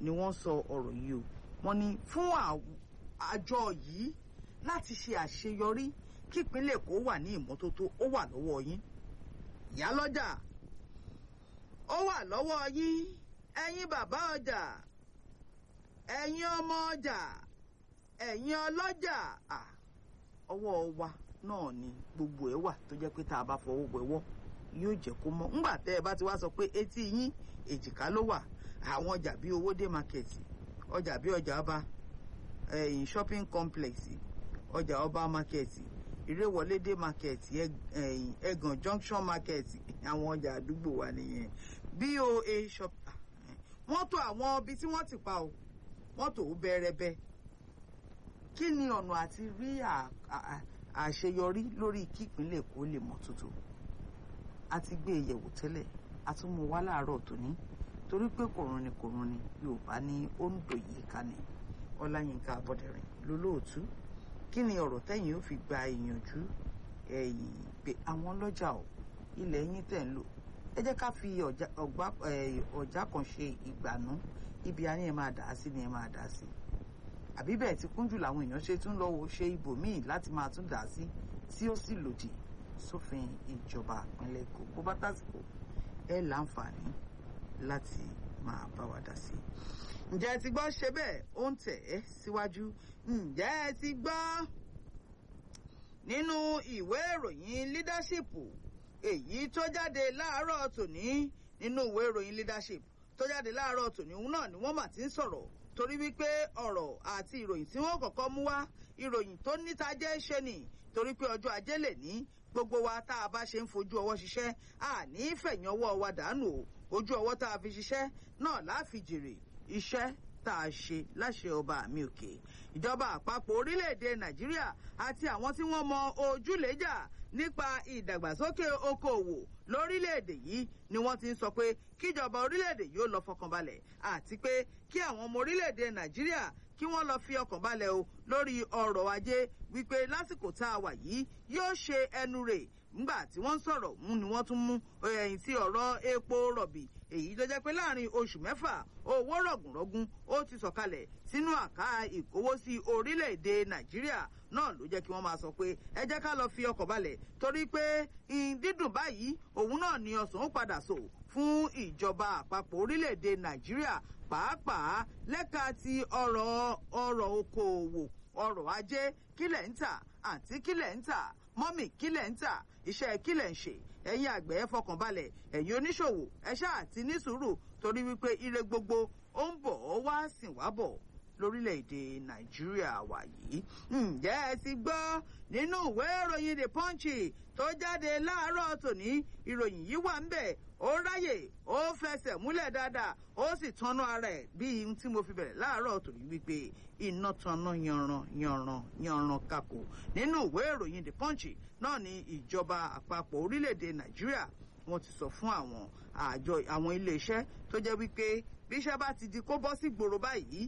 ni wọ́n sọ ọ̀rọ̀ yìí o wọ́n ní fún àjọ yìí láti ṣe àṣeyọrí kí ìpínlẹ̀ Èkó wà ní ìmọ́tótó ó wà lọ́wọ́ yín ìyálọ́jà ó wà lọ́wọ́ yín ẹ̀yin bàbá ọjà ẹ̀yin ọmọ ọjà ẹ̀yin ọlọ́jà ọwọ́ wa náà ni gbogbo ẹ̀ wà tó jẹ́ pé tá a bá fọwọ́ wẹ̀wọ́ yóò jẹ́ kó mọ́ ńgbà tẹ́ ẹ bá ti wá sọ pé etí yín èjìká ló wà àwọn ọjà bíi owódé market ọjà bíi ọjà ọba ẹ̀yìn shopping complex ọjà ọba market ìrèwọlédé market ẹ̀yìn ẹ̀gàn junction market àwọn ọjà àdúgbò wa nìyẹn boa shop wọ́n tó àwọn ibi tí wọ́n ti pa o wọ́n tó bẹ́ẹ̀rẹ́bẹ́ kí ni ọ̀nà àti rí àṣeyọrí lórí kí ìpínlẹ̀ Èkó lè mọ́ tuntun a ti gbé e yẹ̀wò tẹ́lẹ̀ a tún mú wá láàárọ̀ tòní torí pé kòrún ni kòrún ni Yorùbá ní ó ń dò yìí ká ni Ọláyínká Abọ́dẹ̀rìn lólóòtú kí ni ọ̀rọ̀ tẹ́yìn ó fi gba ìyànjú ẹ̀yìn pé àwọn ọlọ́jà ò ilẹ̀ yín tẹ̀ ń lò ẹ jẹ́ ká fi ọ̀já kan ṣe ìgbànú ibi a ní ẹ máa dà á sí ni ẹ máa dà á sí àbí bẹ́ẹ̀ ti kúnjù làwọn èèyàn ṣe tún lọ́wọ́ ṣe ibòmíì láti máa tún dà á sí tí ó sì lòdì sófin ìjọba ìpínlẹ̀ Èkó bó bá tásìkò ẹ láǹfààní láti máa bá wa dá sí i. ǹjẹ́ ẹ ti gbọ́ ṣe bẹ́ẹ̀ ó ń tẹ̀ ẹ́ síwájú ǹjẹ́ ẹ ti gbọ́ nínú ìwé ìròyìn leadership èyí tó jáde láàárọ̀ tòní nínú ìwé ìròyìn leadership tó jáde láàárọ̀ tòní òun náà ni wọ́n mà ti ń sọ̀rọ̀ torí wípé ọ̀rọ̀ àti ìròyìn tí wọ́n kọ́kọ́ mú wá ìròyìn tó níta jẹ́ ṣe nì torí pé ọjọ́ ajé lè ní gbogbo wa tá a bá ṣe ń fojú ọwọ́ ṣiṣẹ́ a ní fẹ̀yìn ọwọ́ wa dànù o ojú ọwọ́ tá a fi ṣiṣẹ́ náà láfi jèrè iṣẹ́ tá a ṣe láṣẹ ọba àmì òkè ìjọba àpapọ̀ orílẹ̀-èdè nàìjíríà àti àwọn tí wọ́n mọ ojúlẹ̀jà nípa ìdàgbàsókè okòòwò lórílẹ̀-èdè yìí ni wọ́n ti ń sọ pé kíjọba orílẹ̀-èdè yóò lọ fọkànbalẹ̀ àti pé kí àwọn ọmọ orílẹ̀-èdè nàìjíríà kí wọ́n lọ fi ọkàn balẹ̀ o lórí ọrọ̀ ajé wípé lásìkò tá a wà yìí yóò ṣe ẹnu rè ńgbà tí wọ́n ń sọ̀rọ̀ mú ni wọ́n tún mú ẹ̀yìn sí ọ̀rọ̀ epo rọ̀bì èyí tó jẹ́ pé láàrin oṣù mẹ́fà owó rọ̀gùnrọ̀gùn ó ti sọ̀kalẹ̀ sínú àká ìkówósí orílẹ̀-èdè nàìjíríà náà ló jẹ́ kí wọ́n máa sọ pé ẹ jẹ́ ká lọ fi ọkọ̀ balẹ̀ torí pé dídùn báyìí òun náà ni ọ̀sán ó padà sò fún ìjọba àpapọ̀ orílẹ̀-èdè nàìjíríà pàápàá lẹ́ka ti ọ̀rọ̀ ọ̀rọ̀ okòòwò ọrọ̀ ajé kílẹ̀ ń tà àǹtí kílẹ̀ ń tà mọ́mì kílẹ̀ ń tà iṣẹ́ kílẹ̀ ń ṣe ẹ̀yin àgbẹ̀ ẹ fọkàn balẹ̀ ẹ̀yin oníṣòwò ẹ ṣáà ti ní sùúrù torí wípé ire gbogbo ó ń bọ̀ ọ́ wá sìn wá bọ̀ lórílẹ̀‐èdè nàìjíríà wà yìí. ǹjẹ́ ẹ ti gbọ́ nínú ìwé ìròyìn the punch tó jáde láàárọ̀ tòní ìròyìn yìí wà ń bẹ̀ ó ráyè ó fẹsẹ̀ múlẹ̀ dáadáa ó sì tanná ara ẹ̀ bí ohun tí mo fi bẹ̀rẹ̀ láàárọ̀ tòní wípé iná tanná yanran yanran yanran kakò nínú ìwé ìròyìn the punch náà ni ìjọba àpapọ̀ orílẹ̀‐èdè nàìjíríà wọ́n ti sọ fún àwọn àjọ àwọn iléeṣẹ́ tó jẹ́ wípé bí iṣẹ́ bá ti di kó bọ́ sí gbòòrò báyìí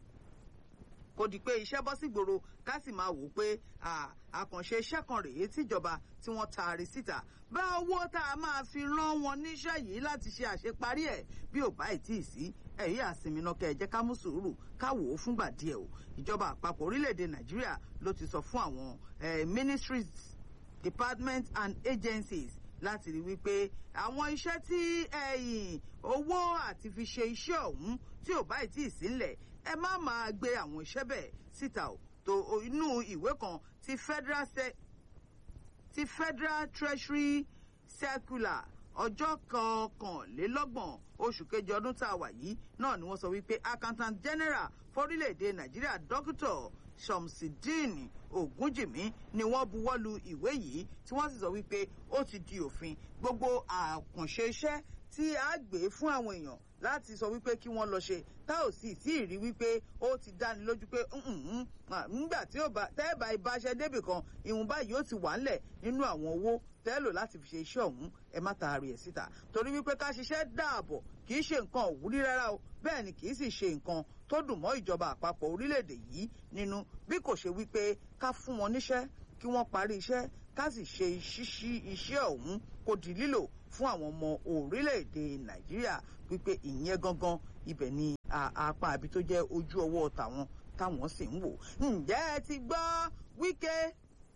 kò di pé iṣẹ́ bọ́ sí gbòòrò ká sì máa wò ó pé àkànṣe iṣẹ́ kan rèé tíjọba tí wọ́n taari síta bá owó tá a máa fi rán wọn níṣẹ́ yìí láti ṣe àṣeparí ẹ̀ bí ò bá ìtì sí ẹ̀yí àsinmi náà kẹ́ ẹ jẹ́ ká mú sùúrù ká wò ó fúngbà díẹ̀ o ìjọba àpapọ̀ orílẹ̀-èdè nàìjíríà ló ti sọ fún àwọn ministries departments and agencies láti rí wípé àwọn iṣẹ́ tí ẹ̀yìn owó àti fi ṣe iṣẹ́ ọ̀hún tí ò bá ìtì sílẹ̀ ẹ má máa gbé àwọn iṣẹ́ bẹ́ẹ̀ síta o tó inú ìwé kan ti federal se ti federal treasury circular ọjọ́ kọkànlélọ́gbọ̀n oṣù kejì ọdún tá a wà yìí náà ni wọ́n sọ wípé accountant general fórílẹ̀-èdè nàìjíríà dókítà shamsideen ogunjìmí ni wọ́n buwọ́lu ìwé yìí tí wọ́n sì sọ wípé ó ti di òfin gbogbo àkànṣe iṣẹ́ tí a gbé fún àwọn èèyàn láti sọ wípé kí wọ́n lọ ṣe tá ò sì tí ì rí wípé ó ti dáni lójú pé nígbà tí tẹ́ẹ̀bà ìbáṣẹ débì kan ìhun báyìí ó ti wà ńlẹ̀ nínú àwọn owó tẹ́lò láti fi ṣe iṣẹ́ ọ̀hún ẹ má taari ẹ̀ síta torí wípé ká ṣiṣẹ́ dáàbọ̀ kì í ṣe nǹkan òwúrí rárá o bẹ́ẹ̀ ni kì í sì ṣe nǹkan tó dùn mọ́ ìjọba àpapọ̀ orílẹ̀-èdè yìí nínú bí kò ṣe wípé ká fún wọn níṣẹ́ kí wọ́n parí iṣẹ́ ká sì ṣe ṣíṣí iṣẹ́ ọ̀hún kó di lílò fún àwọn ọmọ orílẹ̀-èdè nàìjíríà wípé ìyẹn gangan ibẹ̀ ni apá àbí tó jẹ́ ojú ọwọ́ tàwọn táwọn sì ń wò ǹjẹ́ ẹ ti gbọ́ Wike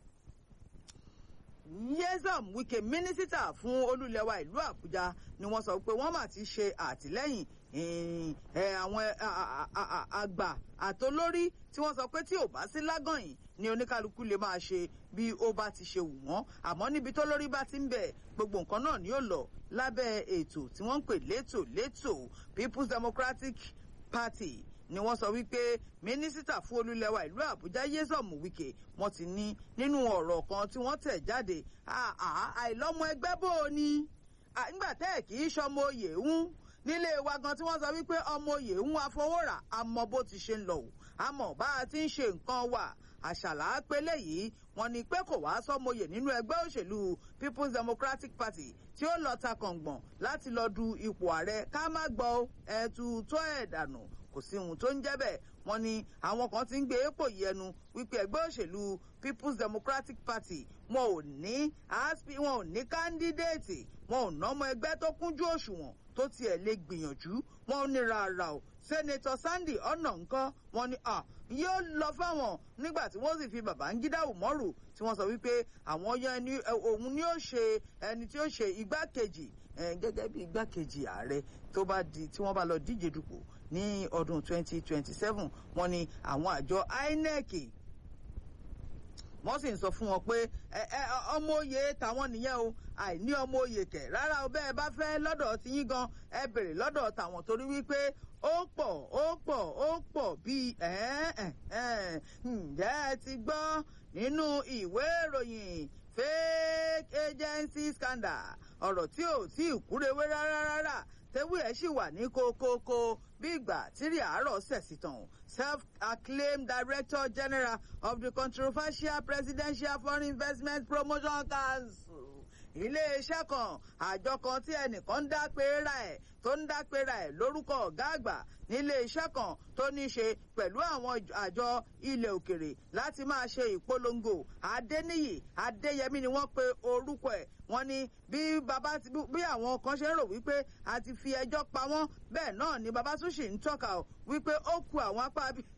Nyesom Wike mínísítà fún olúlẹ̀wà ìlú Àbújá ni wọ́n sọ pé wọ́n mà ti ṣe àtìlẹ́yìn àwọn àgbà àtolórí tí wọ́n sọ pé tí ò bá sí lágànyìn ni oníkálukú lè máa ṣe bí ó bá ti ṣe wù wọ́n àmọ́ níbi tó lórí bá ti ń bẹ̀ gbogbo nǹkan náà ni ó lọ lábẹ́ ètò tí wọ́n ń pè létò létò People's Democratic Party ni wọ́n sọ wípé mínísítà fún olúlẹ̀wà ìlú Àbújá Nyesom Wike wọ́n ti ní nínú ọ̀rọ̀ kan tí wọ́n tẹ̀ jáde àìlọ́mọ ẹgbẹ́ bò ó ní nígbà tẹ́ ẹ̀ kì í ṣọmọ oyè ń nílé wa gan tí wọ́n sọ wípé ọmọ oyè ń afọwọ́rà àmọ́ bó ti ṣe ń lọ o àmọ́ bá a ti ń ṣe nǹkan wà àṣàlà pélé yìí wọ́n ní pé kò wá sọmọye nínú ẹgbẹ́ òṣèlú People's Democratic Party tí ó lọ ta kàngbọ̀n láti lọ du ipò ààrẹ ká má gbọ́ ẹ̀tù tó ẹ̀ dànù kò sí ohun tó ń jẹ́ bẹ́ẹ̀ wọ́n ní àwọn kan ti ń gbé èpò yẹnu wípé ẹgbẹ́ òṣèlú People's Democratic Party wọn ò ní aspi wọn ò ní kándídéètì wọn ò nọmọ ẹgbẹ́ tó kúnjú òṣùwọ̀n tó tiẹ̀ lè gbìyànjú wọn ò ní rárá o Senator Sunday ọ̀nà nǹkan wọn ni à yóò lọ fáwọn nígbà tí wọ́n sì fi Babangida Umaru tí wọ́n sọ wípé àwọn yan ẹni òun ni ó ṣe ẹni tí ó ṣe igbákejì gẹ́gẹ́ bí igbákejì ààrẹ tó bá di tí wọ́n bá lọ díje dupò ní ọdún 2027 wọ́n ní àwọn àjọ INEC wọ́n sì ń sọ fún wọn pé ọmọ oyè tàwọn nìyẹn o àìní ọmọ oyè kẹ̀ rárá o bẹ́ẹ̀ bá fẹ́ lọ́dọ̀ tí yín gan ẹ bèrè lọ́dọ̀ tàwọn torí wípé ó pọ̀ ó pọ̀ ó pọ̀ bíi ǹjẹ́ ẹ ti gbọ́ nínú ìwé ìròyìn fake agency scandal ọ̀rọ̀ tí ò tí ì kúrewé rárá rárá tewé ẹ̀ sì wà ní kókókó bí ìgbà tírí àárọ̀ sẹ̀sì tàn self-acclaimed director general of the controversial presidential foreign investment promotion council iléeṣẹ́ kan àjọ kan tí ẹnìkan ń dápẹ́ra ẹ̀ tó ń dápẹ́ra ẹ̀ lórúkọ ọ̀gá àgbà níléeṣẹ́ kan tó ní ṣe pẹ̀lú àwọn àjọ ilẹ̀ òkèrè láti máa ṣe ìpolongo adéníyì adéyẹmí ni wọ́n pe orúkọ ẹ̀ wọ́n ní bí baba bí àwọn kan ṣe ń rò wípé a ti fi ẹjọ́ pa wọ́n bẹ́ẹ̀ náà ni baba tún ṣì ń tọ́ka wípé ó ku àwọn apá bí.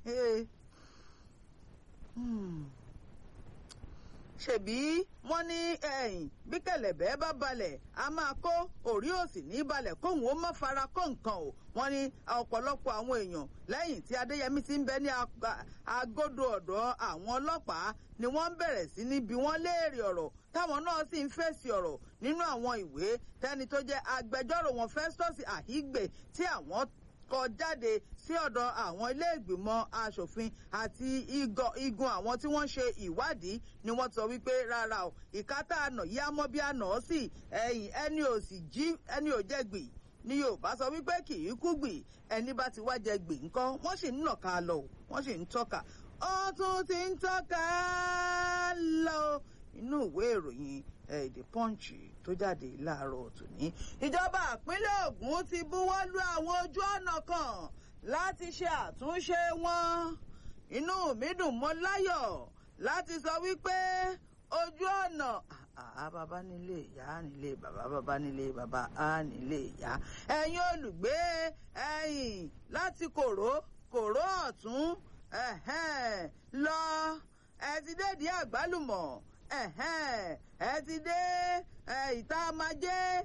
ṣèbí wọ́n ní ẹ̀yìn bí kẹ̀lẹ̀bẹ́ bá balẹ̀ a máa kó òrí òsì ní balẹ̀ kóhùn ó má fara kó nǹkan o wọ́n ní ọ̀pọ̀lọpọ̀ àwọn èèyàn lẹ́yìn tí adéyẹmí ti ń bẹ ní agodo ọ̀dọ̀ àwọn ọlọ́pàá ni wọ́n ń bẹ̀rẹ̀ sí ní bí wọ́n léèrè ọ̀rọ̀ táwọn náà sì ń fèsì ọ̀rọ̀ nínú àwọn ìwé tẹ́ni tó jẹ́ agbẹjọ́rò wọn Festus Ahigbe tí àwọn kọ jáde sí ọ̀dọ̀ àwọn ilé ìgbìmọ̀ asòfin àti igun àwọn tí wọ́n ṣe ìwádìí ni wọ́n sọ wípé rárá o ìkátà àná yá mọ́ bí àná sí ẹ̀yìn ẹni ò sì jí ẹni ò jẹ́ gbì ni Yorùbá sọ wípé kì í kú gbì ẹni bá ti wá jẹ gbì ńkọ́ wọ́n sì ń nàka lọ o wọ́n sì ń tọ́ka ó tún ti ń tọ́ka lọ inú ìwé ìròyìn The Punch tó jáde láàárọ̀ tòní. ìjọba ìpínlẹ̀ Ògùn ti buwọ́ lu àwọn ojú ọ̀nà kan láti ṣe àtúnṣe wọn. inú mi dùn mọ́ láyọ̀ láti sọ wípé ojú ọ̀nà àá bàbá nílé ìyá nílé bàbá bàbá nílé bàbá á nílé ìyá. ẹ̀yin olùgbé ẹ̀yìn láti kòró kòró ọ̀tún lọ ẹ ti dé di àgbálùmọ̀ ẹ ti dé ìta májé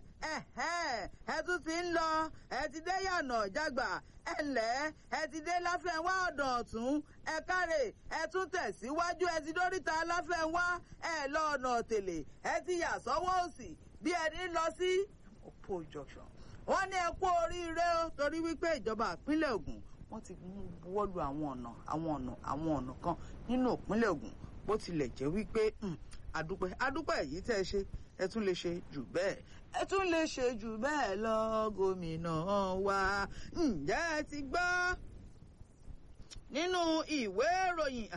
ẹ tún ti ń lọ ẹ ti dé yànà jágbà ẹ ǹlẹ́ ẹ ti dé láfẹ̀wá ọ̀dàn ọ̀tún ẹ káre ẹ tún tẹ̀síwájú ẹ ti dóríta láfẹ̀wá ẹ lọ ọ̀nà tèlè ẹ ti yà sọ́wọ́ òsì bí ẹni lọ sí Opo junction wọ́n ní ẹ kú oríire o torí wípé ìjọba ìpínlẹ̀ Ògùn wọ́n ti buwọ́lu àwọn ọ̀nà àwọn ọ̀nà àwọn ọ̀nà kan nínú ìpínlẹ̀ Ògùn bó tilẹ̀ jẹ́ wípé adúpẹ́ adúpẹ́ èyí tẹ́ ẹ ṣe ẹ tún lè ṣe jù bẹ́ẹ̀ ẹ tún lè ṣe jù bẹ́ẹ̀ lọ gómìnà wa ǹjẹ́ ẹ ti gbọ́ nínú ìwé ìròyìn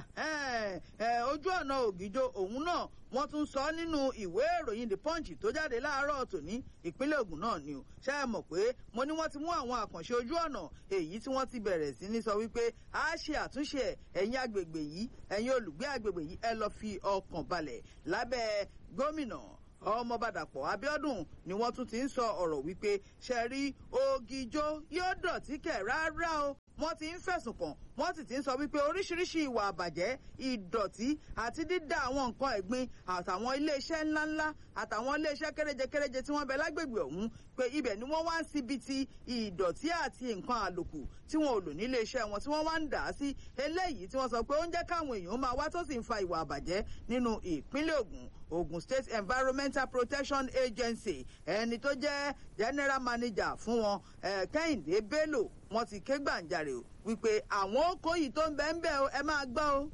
ojú ọ̀nà ògìjò òun náà wọ́n tún sọ nínú ìwé ìròyìn the punch tó jáde láàárọ̀ tòní ìpínlẹ̀ Ògùn náà ni o ṣé ẹ mọ̀ pé mo ní wọ́n ti mú àwọn àkànṣe ojú ọ̀nà èyí tí wọ́n ti bẹ̀rẹ̀ sí ní sọ wípé a ṣe àtúnṣe ẹ̀ ẹ̀yin agbègbè yìí ẹ̀yin olùgbé agbègbè yìí ẹ lọ fi ọkàn balẹ̀ lábẹ́ gómìnà ọmọbàdàpọ̀ Abíọ́dún ni wọ́n tún ti ń sọ ọ̀rọ̀ wípé ṣe rí ògìjò yóò dọ̀tí kẹ̀ rárá o wọ́n ti ń fẹ̀sùn kàn wọ́n sì ti ń sọ wípé oríṣiríṣi ìwà àbàjẹ́ ìdọ̀tí àti dídá àwọn nǹkan ẹ̀gbin àtàwọn iléeṣẹ́ ńláńlá àtàwọn iléeṣẹ́ kéréje kéréje tí wọ́n bẹ lágbègbè ọ̀hún pé ibẹ̀ ni wọ́n wá ń síbi ti ìdọ̀tí àti nǹkan àlòkù tí wọn ò lò nílé iṣẹ́ wọn tí wọ́n wá ń dà á sí eléyìí tí wọ́n sọ pé ó ń jẹ́ káwọn èèyàn máa wá tó sì ń fa ìwà àbàjẹ́ nínú ìpínlẹ̀ Ògùn Ogun State Environmental Protection Agency ẹni tó jẹ́ general manager fún wọn Kẹ́hìndé Bello wọ́n ti ké gbàǹjarè o wípé àwọn okò yìí tó ń bẹ ń bẹ o ẹ máa gbọ́ o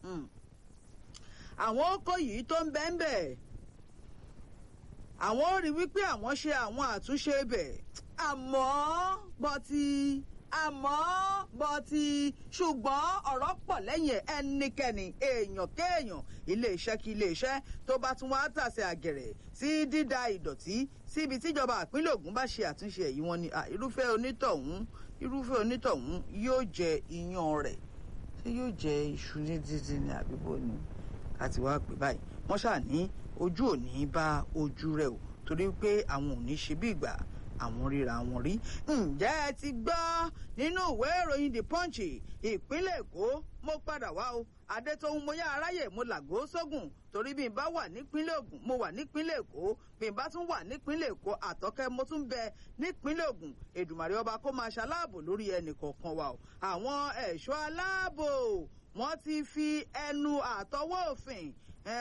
àwọn okò yìí tó ń bẹ ń bẹ àwọn ò rí wípé àwọn ṣe àwọn àtúnṣe bẹ̀ àmọ́ bọ́tí àmọ́ bọ́tí ṣùgbọ́n ọ̀rọ̀ pọ̀ lẹ́yìn ẹnikẹ́ni èèyàn kéèyàn iléeṣẹ́ kí iléeṣẹ́ tó bá tún wá tàsé àgẹ̀rẹ̀ sí dídá ìdọ̀tí síbi tíjọba ìpínlẹ̀ Ògùn bá ṣe àtúnṣe èyí wọn ni irúfẹ́ onítọ̀hún irúfẹ́ onítọ̀hún yóò jẹ iyán rẹ̀ ṣé yóò jẹ iṣu ní títí ní àbíbò ni àti wá pè báyìí wọ́n ṣáà ní ojú ò ní bá ojú rẹ̀ o torí pé àwọn ò ní ṣe bí ìgbà àwọn ríra wọn rí. ǹjẹ́ ẹ ti gbọ́ nínú ìwé ìròyìn the punch ìpínlẹ̀ èkó mo padà wá o adétòun mo yá aráyè mo làgó sógun torí bí n bá wà nípínlẹ̀ ògùn mo wà nípínlẹ̀ èkó bí n bá tún wà nípínlẹ̀ èkó àtọ́kẹ́ mo tún bẹ nípínlẹ̀ ògùn èdùmàrè ọba kó máa ṣaláàbò lórí ẹnì kọ̀ọ̀kan wa o àwọn ẹ̀ṣọ́ aláàbò wọ́n ti fi ẹnu àtọwọ́ òfin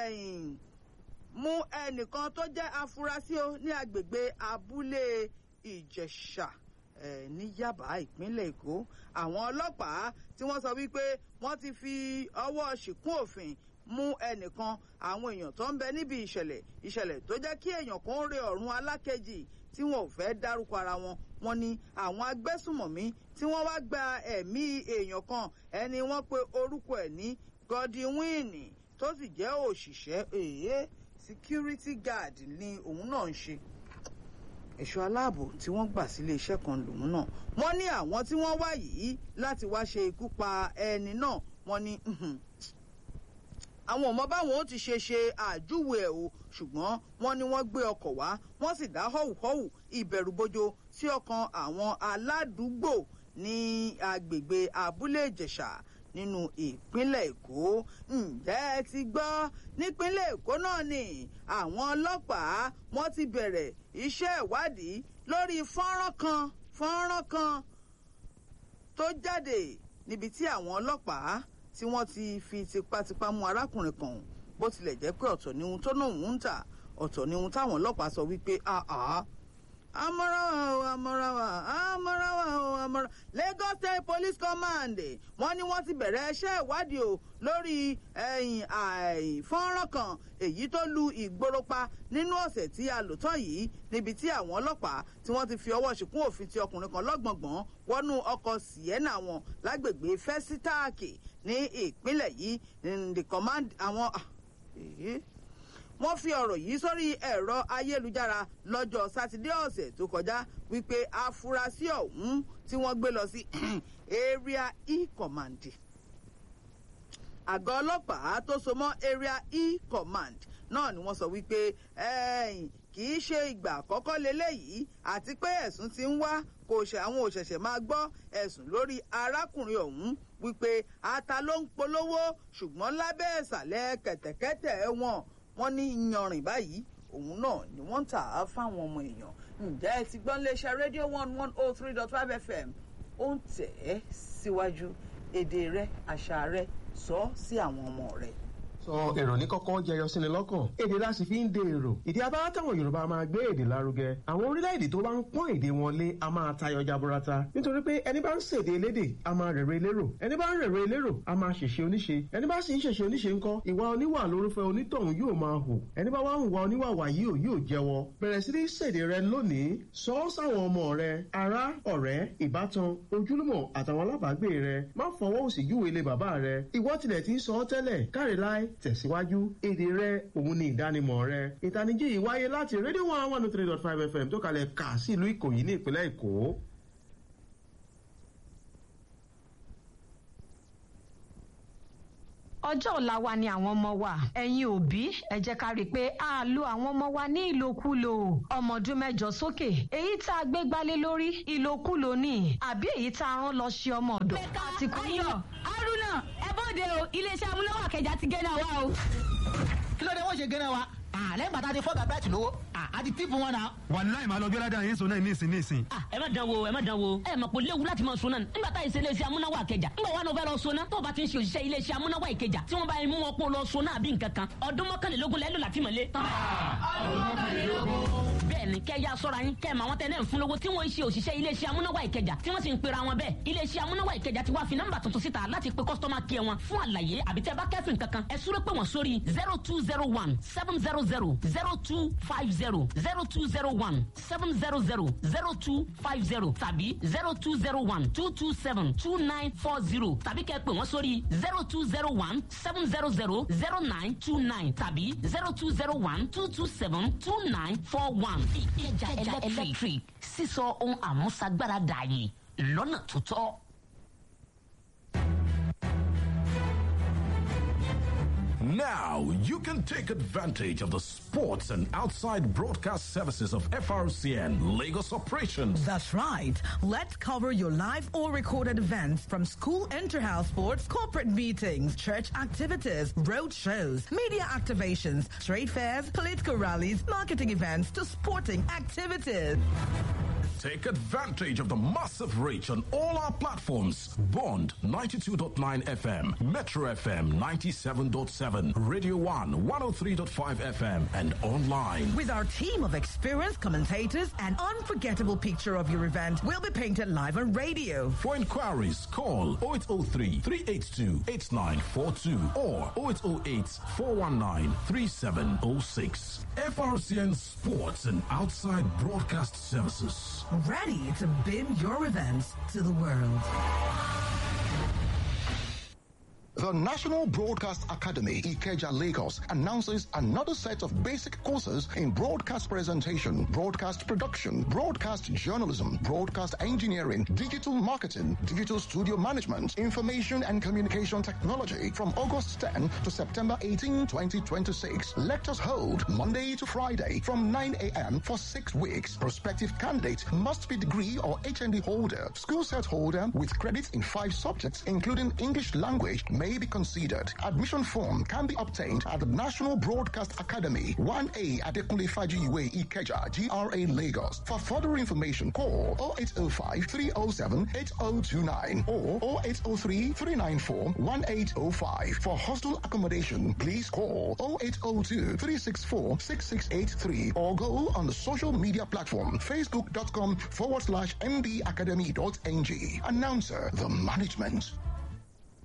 mú ẹnìkan tó jẹ́ afurasí o ní agbègbè abúlé ìjẹ̀ṣà ní yaba ìpínlẹ̀ èkó àwọn ọlọ́pàá tí wọ́n sọ wípé wọ́n ti fi ọwọ́ ṣìkún òfin mú ẹnìkan àwọn èèyàn tó ń bẹ níbi ìṣẹ̀lẹ̀ ìṣẹ̀lẹ̀ tó jẹ́ kí èèyàn kan rè ọ̀run alákejì tí wọn ò fẹ́ dárúkọ ara wọn wọ́n ní àwọn agbésùmọ̀mí tí wọ́n wá gba ẹ̀mí èèyàn kan ẹni wọ́n pe orúkọ ẹ̀ ní Godwin tó sì jẹ́ òṣìṣẹ́ èyí security guard ni òun náà ń ṣe ẹ̀ṣọ́ aláàbò tí wọ́n gbà sílé iṣẹ́ kan lòun náà wọ́n ní àwọn tí wọ́n wá yìí láti wá ṣe ikú pa ẹni náà wọ́n ní àwọn ọmọ báwọn ó ti ṣe ṣe àjúwe ẹ̀ o ṣùgbọ́n wọ́n ní wọ́n gbé ọkọ̀ wá wọ́n sì dá họ́wùhọ́wù ìbẹ̀rùbojo sí ọkàn àwọn aládùúgbò ní agbègbè abúlé ìjẹ̀ṣà nínú ìpínlẹ̀ èkó ǹjẹ́ ẹ ti gbọ́ nípínlẹ̀ èkó náà ni àwọn ọlọ́pàá wọ́n ti bẹ̀rẹ̀ iṣẹ́ ìwádìí lórí fọ́nrán kan fọ́nrán kan tó jáde níbi tí àwọn ọlọ́pàá tí wọ́n ti fi tipátipá mú arákùnrin kan bó tilẹ̀ jẹ́ pé ọ̀tọ̀ ni ohun tó náà ń tà ọ̀tọ̀ ni ohun táwọn ọlọ́pàá sọ wípé àá amọ́ráwá o amọ́ráwá amọ́ráwá o amọ́ráwá Lagos State Police Command wọ́n ní wọ́n ti bẹ̀rẹ̀ iṣẹ́ ìwádìí o lórí ẹ̀yìn àìfọ́nrán kan èyí tó lu ìgboro pa nínú ọ̀sẹ̀ tí a lò tán yìí níbi tí àwọn ọlọ́pàá tí wọ́n ti fi ọwọ́ ṣìkún òfin ti ọkùnrin kan lọ́gbọ̀ngbọ̀n wọnú ọkọ̀ sienna wọn lágbègbè fẹ́sítáàkì ní ìpínlẹ̀ yìí the command àwọn wọ́n fi ọ̀rọ̀ yìí sórí ẹ̀rọ ayélujára lọ́jọ́ sátidé ọ̀sẹ̀ tó kọjá wípé afurasí ọ̀hún tí wọ́n gbé lọ sí area e command àgọ́ ọlọ́pàá tó so mọ́ area e command náà ni wọ́n sọ wípé kì í ṣe ìgbà àkọ́kọ́ leléyìí àti pé ẹ̀sùn ti ń wá kò ṣe àwọn òṣẹ̀ṣẹ̀ máa gbọ́ ẹ̀sùn lórí arákùnrin ọ̀hún wípé ata ló ń polówó ṣùgbọ́n lábẹ́ ìsàlẹ̀ kẹ̀tẹ̀kẹ̀tẹ̀ wọn wọ́n ní yanrìn báyìí òun náà ni wọ́n ń tà á fáwọn ọmọ èèyàn ǹjẹ́ ẹ ti gbọ́n léṣe rédíò one one oh three dot five fm ó ń tẹ̀ ẹ́ síwájú èdè rẹ àṣà rẹ sọ sí àwọn ọmọ rẹ sọ èrò ní kọ́kọ́ jẹyọ síni lọ́kàn èdè la sì fi ń de èrò ìdí abáwá táwọn yorùbá máa gbé èdè lárugẹ àwọn orílẹ̀-èdè tó bá ń pọ́n èdè wọn lé a máa tayọ jaburata nítorí pé ẹni bá ń ṣèdè elédè a máa rèrè elérò ẹni bá ń rèrè elérò a máa ṣèṣe oníṣe ẹni bá sì ń ṣèṣe oníṣe ńkọ́ ìwà oníwà lórúfẹ́ onítọ̀hún yóò máa hù ẹni bá wá ń wà oníwà wàyí ò yóò jẹ́wọ́ bẹ̀rẹ̀ sí ní ṣèdè rẹ lónìí sọ ọ́ sáwọn ọmọ rẹ ará ọ̀rẹ́ ìbátan ojúlùmọ̀ àtàwọn alábàágbé rẹ má fọwọ́ òsì júwe ilé bàbá rẹ ìwọ tilẹ̀ ti ń sọ ọ́ tẹ́lẹ̀ káre láì tẹ̀síwájú èdè rẹ òun ni ìdánimọ̀ rẹ ìtanijí yìí wáyé láti rédíò one one three dot five fm tó kalẹ̀ kà sí ìlú ìkòyí ní ìpínlẹ̀ èkó. ọjọ́ ọ̀la wa ni àwọn ọmọ wa ẹ̀yin òbí ẹ jẹ́ ká rí i pé a lo àwọn ọmọ wa ní ìlòkulò ọmọ ọdún mẹ́jọ sókè èyí tá a gbé gbálé lórí ìlòkulò ni àbí èyí tá a rán lọ ṣe ọmọ ọ̀dọ̀ mẹ́ka àti kò ní. ayọ̀ haruna ẹ bóde o iléeṣẹ́ amúnáwá kẹjà ti gẹ́nà wa o. kí ló dé wọ́n ṣe gẹ́nà wa lẹ́yìn bàtà ti fọ́gà bẹ́ẹ̀tì lówó àti tíìpù wọn náà. wàláì máa lọ gbé ládàá yín sọ náà nísìn nísìn. Ah, ẹ má dán wo ẹ má dán wo ẹ mọ̀ pé léwu láti máa so náà nígbà tá ìṣe iléeṣẹ́ amúnáwá ìkẹjà nígbà wà ló fẹ́ lọ so náà tó o bá ti ń ṣe òṣìṣẹ́ iléeṣẹ́ amúnáwá ìkẹjà tí wọ́n bá mú wọn pọ̀ lọ so náà bí nǹkan kan ọdún mọ́kànlélógún lẹ́lò láti mọ̀lé. bẹ́ẹ̀ni kẹ́ ya sọ́ra yín kẹ́ ẹ̀ máa wọ́n tẹ́lẹ̀ ń fún lówó tí wọ́n ń ṣe òṣìṣẹ́ iléeṣẹ́ amúnáwá ìkẹjà tí wọ́n sì ń pera wọn bẹ́ẹ̀ iléeṣẹ́ amúnáwá ìkẹjà ti wá fi nọ́mbà tuntun síta láti pe kọ́sítọ́mà kí ẹ wọn fún àlàyé àbí tẹ́ bá kẹ́fìn kankan ẹ súré pé wọ́n sórí zero two zero one seven zero zero zero two five zero zero two zero one seven zero zero zero two five zero tàbí zero two zero one two two seven two nine four zero tàbí kẹ́ pè wọ́n sórí zero two zero one seven zero zero zero nine two nine tàbí zero two zero one two two seven two nine four one. ìjà electric sísọ ohun àmúṣagbára dààyè lọ́nà tó tọ́. Now you can take advantage of the sports and outside broadcast services of FRCN Lagos operations. That's right. Let's cover your live or recorded events from school inter-house sports, corporate meetings, church activities, road shows, media activations, trade fairs, political rallies, marketing events to sporting activities. Take advantage of the massive reach on all our platforms. Bond 92.9 FM, Metro FM 97.7, Radio 1 103.5 FM, and online. With our team of experienced commentators, an unforgettable picture of your event will be painted live on radio. For inquiries, call 0803 382 8942 or 0808 419 3706. FRCN Sports and Outside Broadcast Services. Ready to beam your events to the world. The National Broadcast Academy, Ikeja, Lagos, announces another set of basic courses in broadcast presentation, broadcast production, broadcast journalism, broadcast engineering, digital marketing, digital studio management, information and communication technology from August 10 to September 18, 2026. Lectures hold Monday to Friday from 9 a.m. for six weeks. Prospective candidate must be degree or HND holder, school set holder with credits in five subjects, including English language, may be considered. Admission form can be obtained at the National Broadcast Academy, 1A Adekunle Fajiwe Ikeja, GRA Lagos. For further information, call 0805 307 8029 or 0803 394 1805. For hostel accommodation, please call 0802 364 6683 or go on the social media platform facebook.com forward slash mbacademy.ng. Announcer, the management.